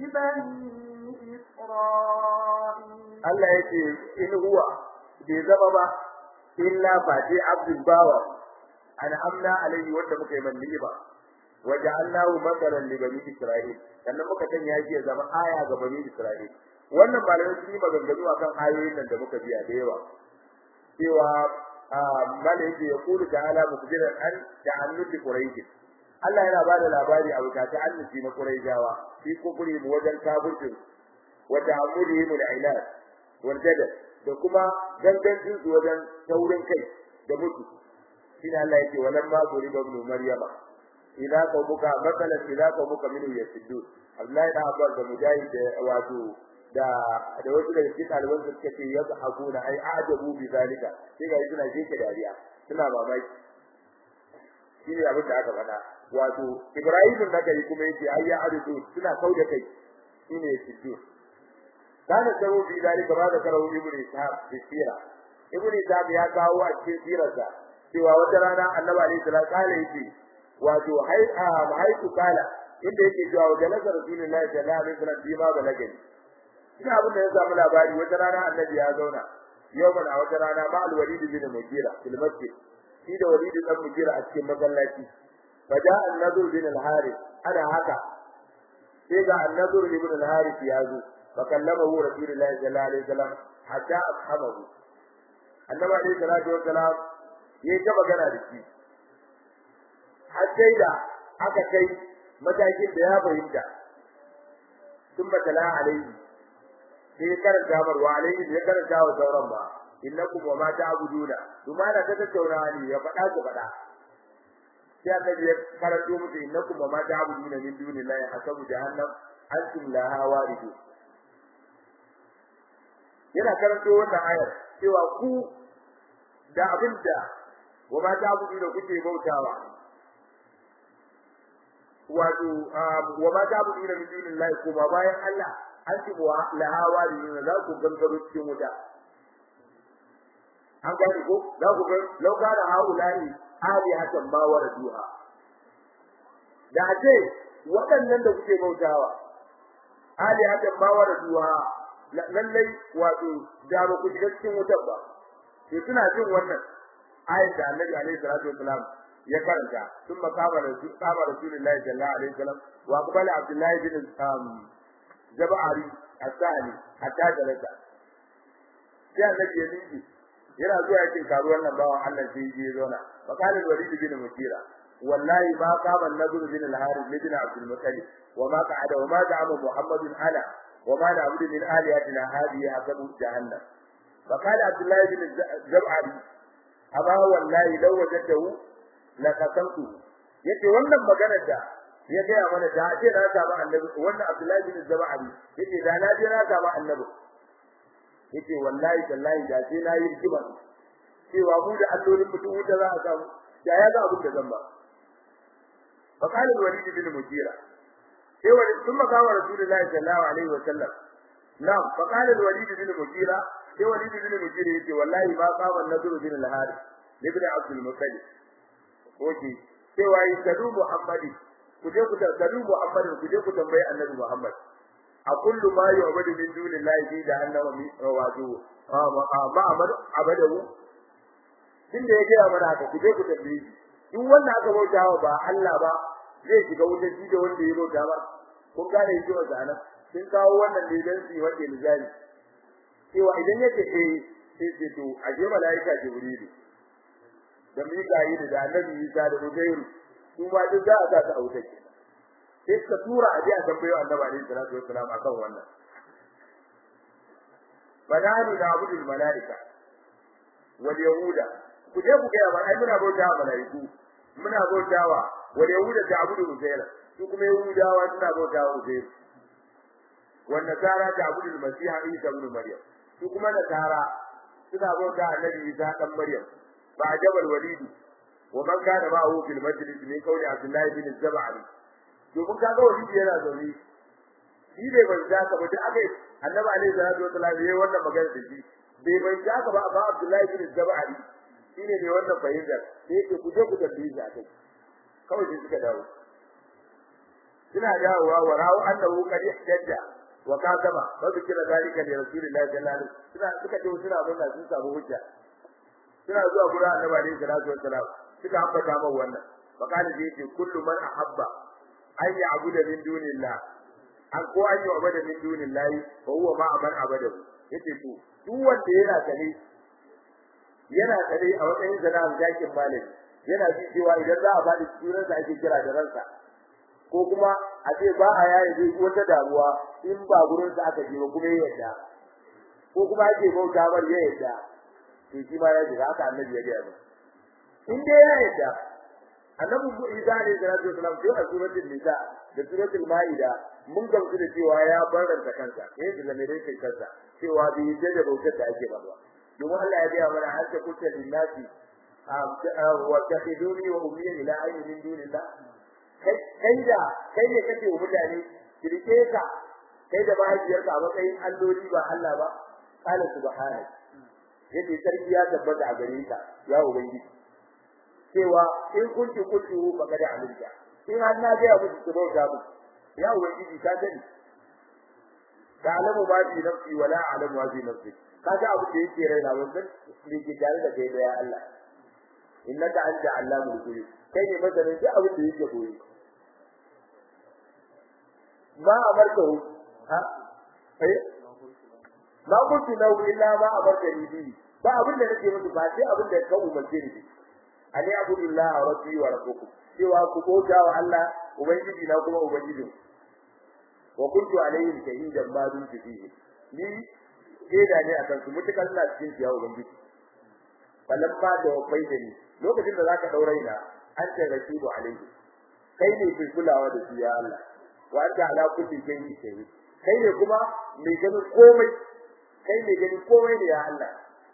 لبني إسرائيل Allah yake in huwa bai zama ba illa fati abdul bawa ana amna alaihi wanda muka yi manni ba waja'alnahu mathalan li bani isra'il sannan muka sanya shi ya zama aya ga bani isra'il wannan malamai sun yi maganganu akan ayoyin nan da muka biya da yawa cewa malai yake ya kulu ta'ala mukbiran an ta'annuti quraish Allah yana bada labari a wuta ta annuti na quraishawa fi kufri mu wajen kafircin wa ta'amudihim al-ilal wal jadal da kuma gangancin su wajen taurin kai da mutu shine Allah yake walan ma guri da ibn maryama idza qawmuka mathalan idza qawmuka minhu yasiddun Abdullahi da Abbas da Mujahid da wato da da wasu daga cikin ɗaliban da suka ce yadda hakuna ai ajabu bi zalika sai ga suna jike dariya suna mamaki shine abin da aka faɗa wato Ibrahim da kai kuma yace ai ya arzu suna kauda kai shine yasiddun kana sabo bi zalika ba da karawu ibnu ishaq bi sira ibnu ishaq ya kawo a cikin sirarsa cewa wata rana annabi alaihi salatu kala yake wato hai a haitu kala inda yake cewa wa jalasa rasulullahi sallallahu alaihi wasallam bi ma balagani ina abin da ya samu labari wata rana annabi ya zauna yawman a wata rana ma al-walid bin mugira fil masjid shi da walid dan mugira a cikin masallaci faja an-nadur bin al-harith ana haka sai ga an-nadur bin al-harith ya zo فكلمه رسول الله صلى الله عليه وسلم حتى أفهمه النبي عليه الصلاة والسلام yayi ta magana da shi har sai da aka kai matakin da ya fahimta sun batala alaihi sai ya karanta mar wa alaihi ya karanta wa sauran ba innakum wa ma ta'buduna kuma da ta tattauna ne ya faɗa ku faɗa sai annabi ya karanto musu innakum wa ma ta'buduna min dunillahi hasabu jahannam antum laha waridun yana karanto wannan ayar cewa ku da abinda wa ma ta abu da kuke bautawa wato wa ma ta abu da min dunillahi kuma bayan Allah an ci wa lahawa da za ku gangaro cikin wuta an gani ko za ku ga lauka da haula'i ali hakan ba wa raduha da ce waɗannan da kuke bautawa ali hakan ba wa raduha lallai wato da ba ku shiga cikin wutar ba sai suna jin wannan ayat da Annabi alaihi salatu wasalam ya karanta sun makama da su kama Rasulullahi sallallahu alaihi wasallam wa qabala Abdullahi bin Jabari as-Sahli hatta jalasa sai Annabi ya miji yana zuwa yakin karuwan nan bawan Allah sai ya zauna fakala Walid bin Mutira wallahi ma kama Nadur bin al-Harith bin Abdul Muttalib wa ma qa'ada wa ma da'ama Muhammadun ala وما نعبد من آلهتنا هذه حسب جهنم فقال عبد الله بن الزبعري أما والله لو وجدته لقسمته yace wannan maganar da ya gaya mana da ce na samu annabi wannan Abdullahi bin Zabari yace da na je na samu annabi yace wallahi tallahi da sai na yi rigima cewa mu da allolin mutum wuta za a samu da ya ga abin da zan ba fa qala al-walid bin mujira sai wani sun makawa rasulullahi sallallahu alaihi wa sallam na'am fa qala al-walid bin mujira sai walid bin mujira yace wallahi ma qama an-nadru bin al-harith ibn abdul muttalib oke cewa yi kadu muhammadi ku je ku kadu muhammadi ku je ku tambayi annabi muhammad a kullu ma yu'badu min dunillahi fi jahannama mi waju ma amad abadahu tunda ya gaya mana haka ku je ku tambaye shi in wanda aka bauta wa ba Allah ba zai shiga wutar shi da wanda ya bauta ba kun gane yake wa zanan sun kawo wannan ne dan su wanda misali cewa idan yake eh sai ce to a je malaika jibrilu da Mika'il da Annabi Isa da Uzairu su ma duk za a sa ta auta ke sai ka tura a je a tambayo Annabi alaihi salatu wassalam akan wannan banani da abudul malaika wal yahuda ku je ku ga ai muna bauta wa malaiku muna bautawa wal yahuda da abudul uzair su kuma yahudawa suna bautawa uzair wan nasara da abudul masiha isa ibn maryam su kuma nasara suna bauta annabi isa dan maryam فعجب الوليد ومن كان معه في المجلس من قول عبد الله بن الزبعري domin kaga wani yana zaune shi bai ban ka ba da aka annabi alaihi salatu wasallam yayi wannan magana da shi bai ban ka ba amma abdullahi bin zabari shine ne wannan fahimtar sai yake ku je ku tambaye shi akai kawai sai suka dawo suna dawowa wa rawu annahu qad ihtajja wa kasama fa zikra zalika li rasulillahi sallallahu alaihi wasallam suna suka ce suna murna sun samu hujja suna zuwa gurin annabi alaihi salatu wassalam suka ambata mai wannan faqala bi yace kullu man ahabba an ya'budu min dunillah an ko an ya'budu min dunillah fa huwa ma man abada yace to duk wanda yana tare yana tare a matsayin sana'ar jakin malami yana ji cewa idan za a bada sunan da ake kira da ransa ko kuma a ce ba a yaye zai wata damuwa in ba gurin sa aka je ba kuma ya yadda ko kuma ake bauta bar ya yadda to shi ma ya shiga haka annabi ya gaya mu in dai ya yadda annabi mu Isa alayhi salatu wasalam sai a suratul nisa da suratul maida mun gamsu da cewa ya barranta kansa eh da mai dai kansa cewa bai yadda da bautar da ake ba domin Allah ya gaya mana hatta kuta linnasi wa takhiduni wa ummi ila ayyi min dunillah kai da kai ne kake wa mutane kirke ka kai da mahaifiyarka a matsayin alloli ba Allah ba qala subhanahu yace sarki ya tabbata a gare ka ya ubangiji cewa in kunti kunti fa kada alinka in har na ga abu su bauta mu ya ubangiji ka sani ta'lamu ma fi nafsi wa la a'lamu ma fi nafsi kaga abu da yake raina wannan me ke tare da kai da ya Allah innaka anta allamul ghuyub kai ne masanin duk abin da yake koyi ma amarkahu ha eh ma kuntu lahu illa ma amarkani bi ba abin da nake musu ba sai abin da ka umarce ni ani abudullahi rabbi wa rabbukum cewa ku bauta wa Allah ubangiji na kuma ubangijin wa kuntu alaihim shahidan ma dun fihi ni shaida ne akan su mutukar na cikin ya ubangiji falamma da wafai da ni lokacin da zaka daure na an ta rashidu alaihi kai ne ke kulawa da shi ya Allah wa anta ala kulli shay'in shahid kai ne kuma mai ganin komai kai ne ganin komai ne ya Allah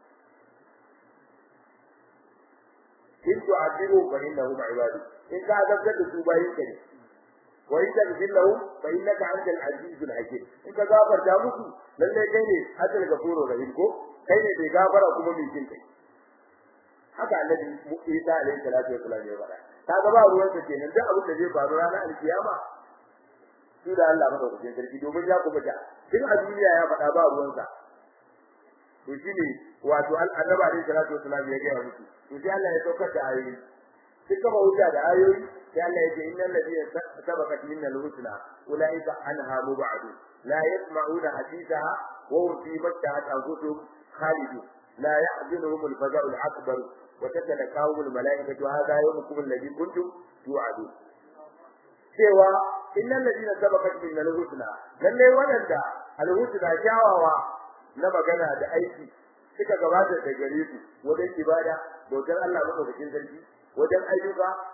in tu'adibu fa innahum ibadu in ka azabta da su bayin ka ne wa in taghfir lahum fa innaka antal azizul hakim in ka gafarta musu lalle kai ne azal gafuru rahim ko kai ne bai gafara kuma mai jin kai haka annabi Isa alaihi salatu wasallam ya faɗa kaga ba ruwan sa kenan duk abin da zai faru ranar alkiyama shi da Allah madaukakin sarki domin ya kuma ta tun a duniya ya faɗa ba ruwan sa to shine wato annabi alaihi salatu wasallam ya ga musu to sai Allah ya saukar da ayoyi sai kama wuta da ayoyi sai Allah ya ce innal ladina sabaqat minnal husna ulaika anha mubadun la yasma'una hadithaha wa hum fi mattahat anfusuhum khalidun la yahzunuhum al-faza'u al-akbar wa tatalaqahum al-mala'ikatu hadha yawmukum alladhi kuntum tu'adun cewa innal ladina sabaqat minnal husna lalle wadanda al-husna kyawawa na magana da aiki suka gabata da gare su wajen ibada bautar Allah madaukakin sarki wajen ayyuka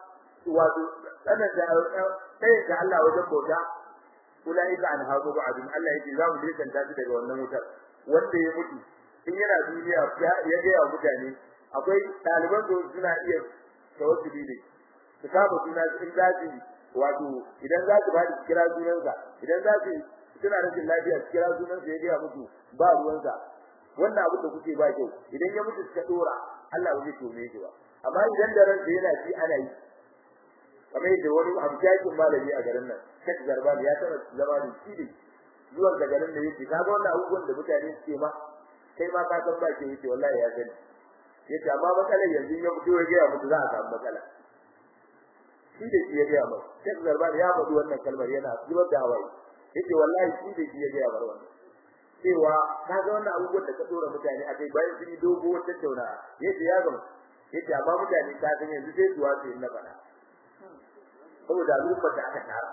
wato sanar da sai da Allah wajen bauta ulaika an hazu ba'dun Allah yake za mu dukanta su daga wannan wutar wanda ya mutu in yana duniya ya ga mutane akwai ɗaliban da suna iya tawassuli ne su kama suna in za su wato idan za su bada kira sunansa idan za su suna rashin lafiya su kira sunansa ya gaya musu ba ruwansa wannan abin da kuke ba kyau idan ya mutu suka dora Allah ba zai tome shi ba amma idan da ransa yana ci ana yi kamar yadda wani hamshakin malami a garin nan Sheikh Zarban ya taba zama da shi ne zuwan da garin da yake kaga wannan abubuwan da mutane suke ma kai ma ka san ba ke yake wallahi ya sani yace amma matsalar yanzu ya mutu ya ga mutu za a samu matsala shi da shi ya ga mu Sheikh Zarban ya faɗi wannan kalmar yana zubar da hawaye yace wallahi shi da shi ya ga mu wannan cewa kaga wannan abubuwan da ka dora mutane a kai bayan sun yi dogo wata tauna yace ya ga yace amma mutane ka san yanzu sai zuwa su na faɗa saboda al'ummar da aka tara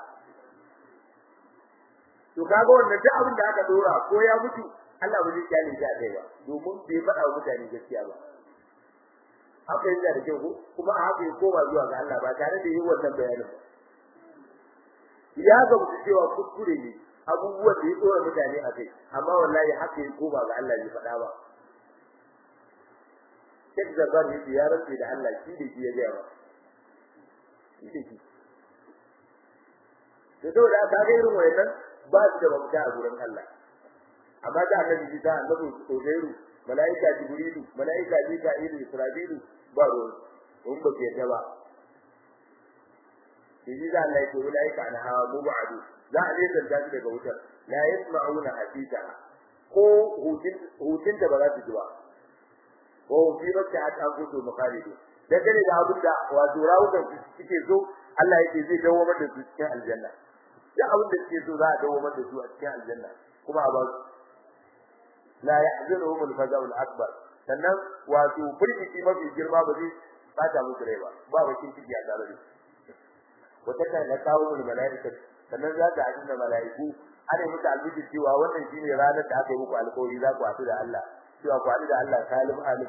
to kaga wannan duk abin da aka dora ko ya mutu Allah ba zai kyale shi a kai ba domin bai faɗa wa mutane gaskiya ba haka yana da kyau kuma a haka ya koma zuwa ga Allah ba tare da yin wannan bayanin ba ya ga mutu cewa kuskure ne abubuwan da ya tsora mutane a kai amma wallahi haka ya koma ga Allah bai faɗa ba Sheikh Zabar yake ya rantsa da Allah shi da shi ya gaya ba shi da shi da saboda aka ga irin wayannan ba su da mafita a gurin Allah amma da annabi Isa annabi Uzairu malaika Jibrilu malaika Mika'ilu Isra'ilu ba ruwan mun ba ke ta ba Shi da Allah yake malaika na hawa mubadu za a ne zanta su daga wutar la yasma'una hadita ko hutun hutun da ba za su ji ba ko fi bakka ta gudu mukhalidu dangane da abin da wato rawukan su suke so Allah yake zai dawo mata su cikin aljanna duk abin da suke so za a dawo mata su a cikin aljanna kuma a ba su la yahzunuhum al-faza'u al-akbar sannan wato firgiti mafi girma ba zai bata musu rai ba ba bakin ciki a tare da wata kan da kawo mu malaika sannan za ta hadin da malaiku ana musu albiji cewa wannan shine ranar da aka yi muku alƙawari za ku haɗu da Allah cewa ku haɗu da Allah salim alim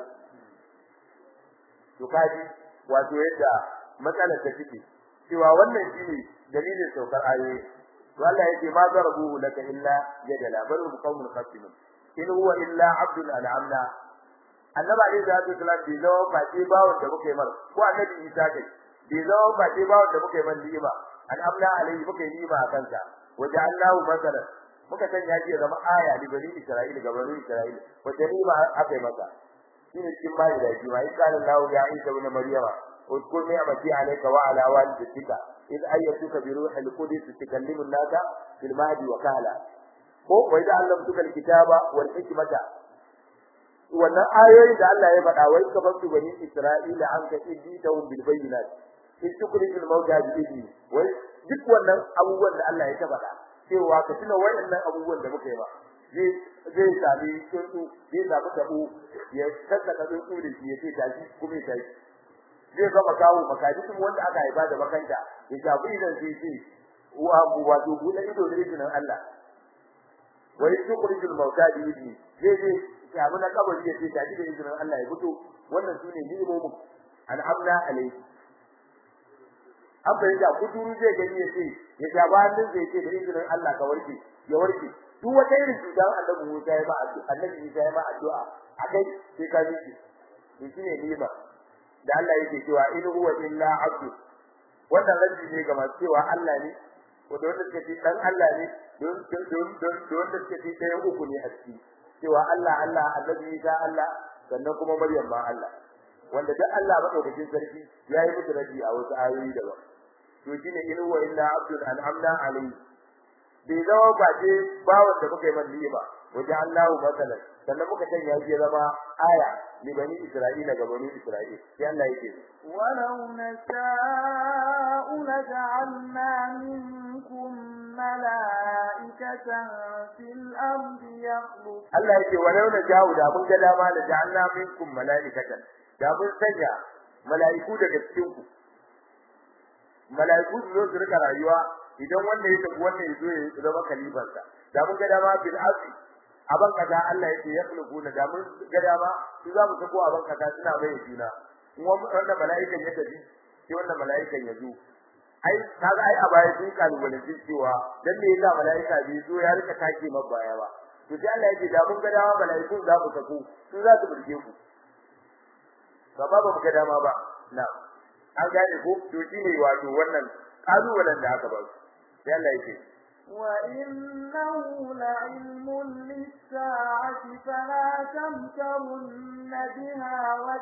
to kaji wato yadda matsalar ta take cewa wannan shine dalilin saukar ayoyi to Allah yake ma zarabuhu laka illa jadala bal hum qaumun khasimun in huwa illa abdul al'amna annabi alayhi salatu wasalam bai zama ba ce bawon da muke mar ko annabi isa kai bai zama ba ce bawon da muke man ni'ima al'amna alayhi muke ni'ima a kansa waje Allahu masalan muka sanya shi zama aya li bani isra'ila ga bani isra'ila wace ni'ima aka yi masa shine cikin bayi da shi mai kana Allah ya Isa ibn Maryama اذكر نعمتي عليك وعلى والدتك إذ أيتك بروح القدس تكلم الناس في المهد وكهلا ko wai da Allah mutuka kitaba wal hikmata wannan ayoyi da Allah ya faɗa wai ka fasu bani Isra'ila an ka idi ta bil bayyinat in tukrijul mawta bi idni wai duk wannan abubuwan da Allah ya ta faɗa cewa ka tuna wayannan abubuwan da muka yi ba zai zai sami tsuntsu zai samu tabo ya sassaka tsuntsu da shi ya ce tashi kuma ya tashi zai gama kawo makaji wanda aka haifa da makanta ya shafi idan sai ce wa wato buɗe ido da izinin Allah wa yukhrijul mauta bi idni zai zai shafi na kabari ya ce tashi da izinin Allah ya fito wannan sune ni'imomin al'amna alayhi abin da kuduru zai gani ya ce ya shafa hannun zai ce da izinin Allah ka warke ya warke duk wata irin cutar annabi Musa ya ba annabi Isa ya ba addu'a akai sai ka ji shi shine ni'ima da Allah yake cewa in huwa illa abdu wannan rabbi ne ga masu cewa Allah ne wanda wanda suke ce dan Allah ne don don don don wanda suke ce ɗayan uku ne a ciki cewa Allah Allah annabi Isa Allah sannan kuma Maryam ma Allah wanda duk Allah madaukakin sarki yayi musu rabi a wasu ayoyi daban to shine in huwa illa abdun an'amna alayhi bai zama ba ce bawon da muka yi man ba wajen Allahu masalan sannan muka sanya shi zama aya li bani Isra'ila ga bani Isra'il sai Allah yake ولو نشاء لجعلنا منكم ملائكة في الأرض يخلق Allah yake walau na jawo da mun ga dama da ja'alna minkum mala'ikatan da mun sanya mala'iku daga cikin ku mala'iku su zo su rika rayuwa idan wanda ya tafi wanda ya zo ya zama kalifansa da mun ga dama bil ardi aban kaza Allah yake ya kuluna da mun ga dama su za mu sako aban kaza suna bai juna wanda mala'ikan ya tafi sai wannan mala'ikan ya zo ai kaga ai a baya sun kalubalanci cewa dan me yasa mala'ika bai zo ya rika take mabba baya ba to sai Allah yake da mun ga dawa mala'ikun za ku sako su za su burge ku ba ba mu ga dama ba na an gane ko to shine wato wannan kalubalen da aka ba su sai Allah yake وإنه لعلم للساعة فلا تمترن بها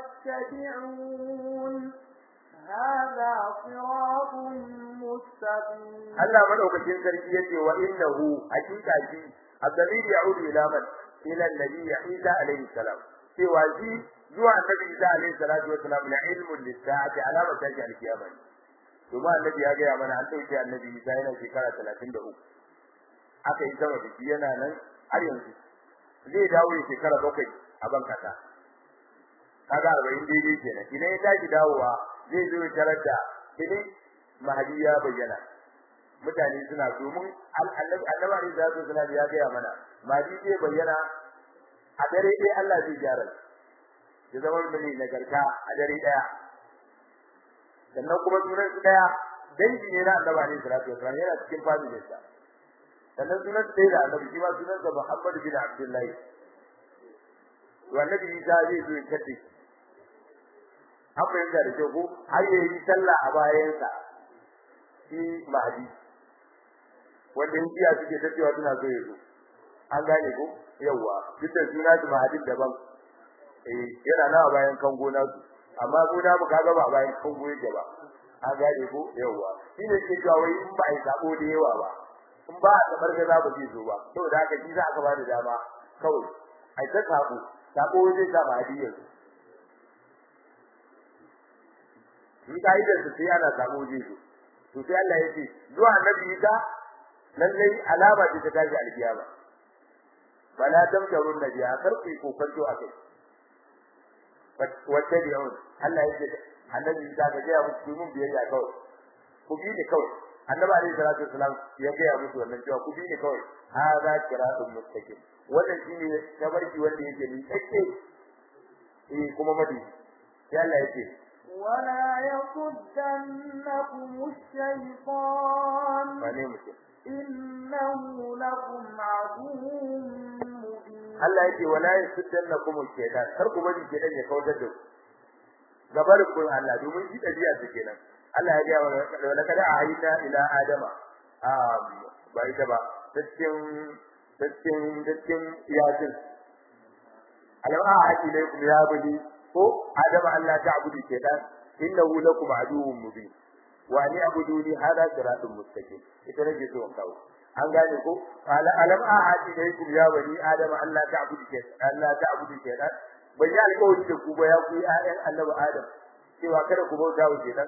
واتبعون هذا صراط مستقيم Allah madaukakin sarki yace wa innahu hakika shi الضمير يعود إلى من؟ إلى النبي عيسى عليه السلام سوى ذي زوى النبي عيسى عليه الصلاة والسلام لعلم للساعة علامة تجعل القيامة ثم النبي يجي من أن توجه النبي عيسى هنا في كارة 33 aka yi sama da shi yana nan har yanzu zai dawo ya shekara bakwai a ban kasa kaga arba'in daidai kenan idan ya tashi dawowa zai zo ya tarar da idan mahadi ya bayyana mutane suna domin annabi annabi da zai zuna ya ga mana mahadi zai bayyana a dare ɗaya Allah zai gyara ya zama mai nagarta a dare ɗaya sannan kuma sunan su ɗaya dangi ne na annabi alaihi salatu wasallam yana cikin familin sa sannan sunan sai da annabi shi ma sunan sa Muhammad bin Abdullahi wannan Isa zai zo ya kace an fahimta da kyau ko har yayi sallah a bayansa shi mahdi wanda in jiya suke ta cewa suna so ya zo an gane ko yawa duk da suna su mahdi daban eh yana nawa bayan kango na su amma ko da mu kaga ba bayan kango yake ba an gane ko yawa shi ne ke cewa wai in ba ai sabo da yawa ba in ba a tabar da ba zai zo ba saboda haka shi za aka ba da dama kawai ai ta sabo sabo zai sa mahdi yanzu in kaidar su sai ana sabo zai zo to sai Allah ya ce zuwa annabi Isa lalle alama ce ta tashi alkiyama bala tamtarun nabiya karfi ko kwanto akai wacce da yawon Allah ya ce annabi Isa ga ya musu mun biyayya kawai ku bi ni kawai annabi alaihi salatu wasalam ya ga ya musu wannan cewa ku bi ni kawai hada kiratun mustaqim wannan shine tabarki wanda yake ni tsakke eh kuma madi sai Allah ya ce ولا يصدنكم الشيطان إنه لكم عدو مبين Allah yake wala yasuddannakum ash-shaytan kar ku bari shedan ya kautar da ku gabar ku Allah domin shi dabi'a su kenan Allah ya ga wala kada a hayta ila adama um ba ita ba cikin cikin cikin yasin alama a ilaikum ya bani ko adama Allah ta'budu shaytan innahu lakum aduwwun mubin wa ni abuduni hada siratun mustaqim ita nake so in kawo an gane ko qala alam ahadi ilaykum ya bani adama Allah ta'budu shaytan Allah ta'budu shaytan bai yi alƙawari da ku ba ya ku ayyan annabi adam cewa kada ku bauta wa shaytan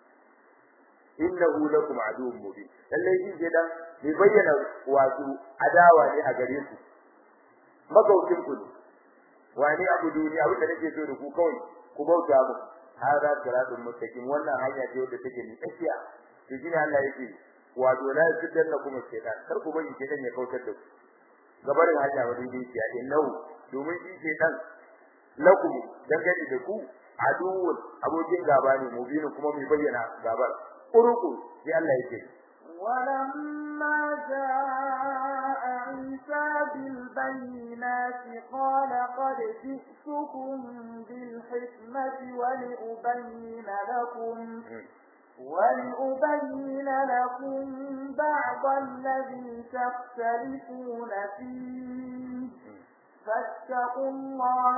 innahu lakum aduwwun mubin lalle shi shaytan bai bayyana wato adawa ne a gare ku magautin ku ne wani abuduni abin da nake so da ku kawai ku bauta mu hada siratun mustaqim wannan hanya ce wadda take ni tsakiya to shine Allah yake wato la yudanna kuma shaytan kar ku bari shaytan ya kautar da ku gabarin hanya wadda dai ce innahu domin shi shaytan lakum dangane da ku aduwwun abokin gaba ne mubinin kuma mai bayyana gabar uruku sai Allah yake ولما جاء عيسى بالبينات قال قد جئتكم بالحكمة ولأبين لكم ولأبين لكم بعض الذي تختلفون فيه فاتقوا الله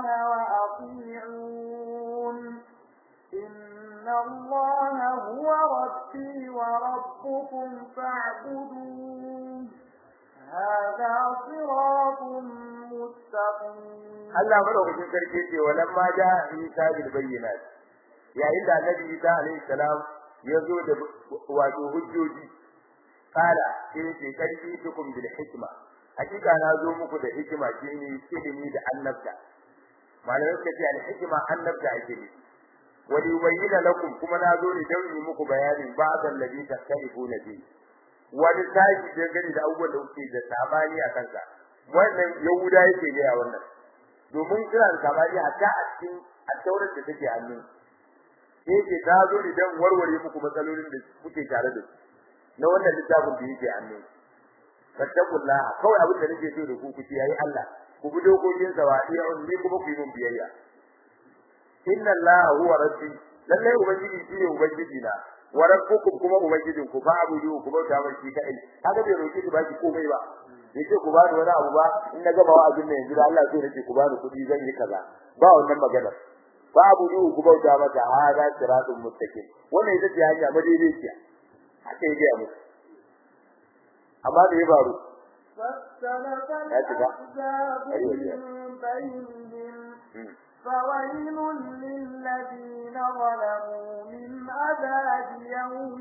وأطيعون إن الله هو ربي وربكم فاعبدوه هذا صراط مستقيم Allah madaukakin sarki ce walamma ja Isa bil bayyinat yayin da Annabi Isa alaihi salam ya zo da wato hujjoji kala sai ce karfi tukum bil hikma hakika na zo muku da hikima shine ilimi da annabta malamai suka ce al hikma annabta ake ne wa yubayyana lakum kuma na zo ne don yi muku bayanin ba'dan ladhi tastalifuna bi wani tashi da gani da abubuwan da kuke da sabani a kansa wannan yahuda yake ga wannan domin suna da sabani hatta a cikin attaurar da take hannu sai ce ta zo idan warware muku matsalolin da kuke tare da su na wannan littafin da yake hannu fattakullah kawai abin da nake so da ku kuci yayi Allah ku bi dokokin sa wadiya ni kuma ku yi mun biyayya inna allaha huwa rabbi lalle ubangiji shi ne ubangiji na wa rabbukum kuma ubangijin ku fa abudu ku bauta mai shi kai kaga bai roki ki baki komai ba yace ku bani wani abu ba in na gama wa'azin nan yanzu Allah sai nake ku bani kuɗi zan yi kaza ba wannan magana fa abudu ku bauta mata hada siratun mustaqim wannan ita ce hanya madaidaiciya haka yake musu amma da ya faru فاختلف الأحزاب من بينهم فويل للذين ظلموا من عذاب يوم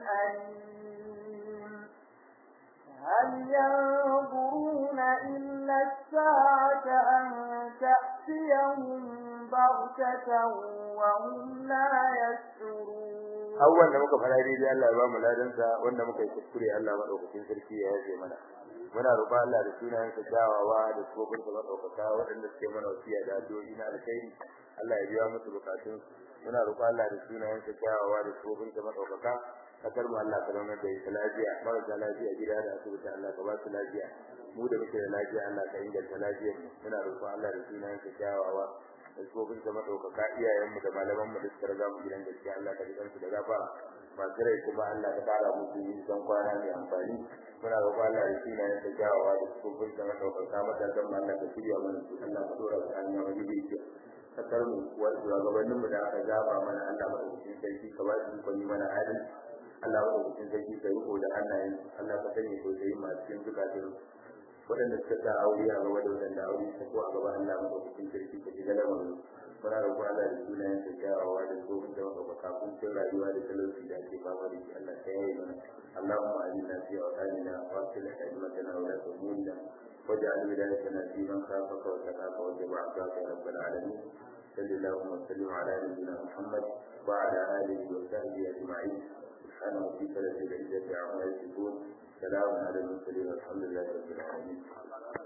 أليم هل ينظرون إلا الساعة أن تأتيهم بغتة وهم لا يشعرون abubuwan da muka fara daidai Allah ya ba mu ladansa wanda muka yi kuskure Allah madaukakin sarki ya yaje mana muna roƙon Allah da sunayen sa kyawawa da tsofin sa madaukaka waɗanda suke mana wasiya da addu'o'i na alkhairi Allah ya biya musu bukatun muna roƙon Allah da sunayen sa kyawawa da tsofin sa madaukaka kasar mu Allah ka zama da ita lafiya marasa lafiya gida da asibiti Allah ka ba su lafiya mu da muke da lafiya Allah ka inganta lafiyar mu muna roƙon Allah da sunayen sa kyawawa dabbobin da madaukaka iyayen mu da malaman mu da suka riga mu gidan gaskiya Allah ka jikan su da gafara masu rai kuma Allah ka fara musu yin dan kwana mai amfani muna roƙon Allah da shi ne da jawawa da dabbobin da madaukaka matakan mu Allah ka shirya mana su Allah ka dora su hanya wani bidiyo kasar mu wa shugabannin mu da aka zaba mana Allah madaukakin sarki ka ba su ikon yi mana adalci Allah madaukakin sarki ka yi da hannayen Allah ka sanya sosai masu cikin zukatun waɗanda suka sa aure a gaba da waɗanda aure ta ko a gaba Allah maka cikin sarki ka shiga lamarin muna roƙo Allah da sunayen sa kyawawa da tsohon da maka kafin cin rayuwa da talauci da ake fama da shi Allah ta yaye mana اللهم علمنا في أوطاننا وأصلح أئمتنا ولاة أمورنا واجعل ولايتنا في من خافك وتقاك واتبع عصاك يا رب العالمين صل اللهم وسلم على نبينا محمد وعلى آله وصحبه أجمعين سبحان ربك رب العزة عما يصفون سلام على المرسلين والحمد لله رب العالمين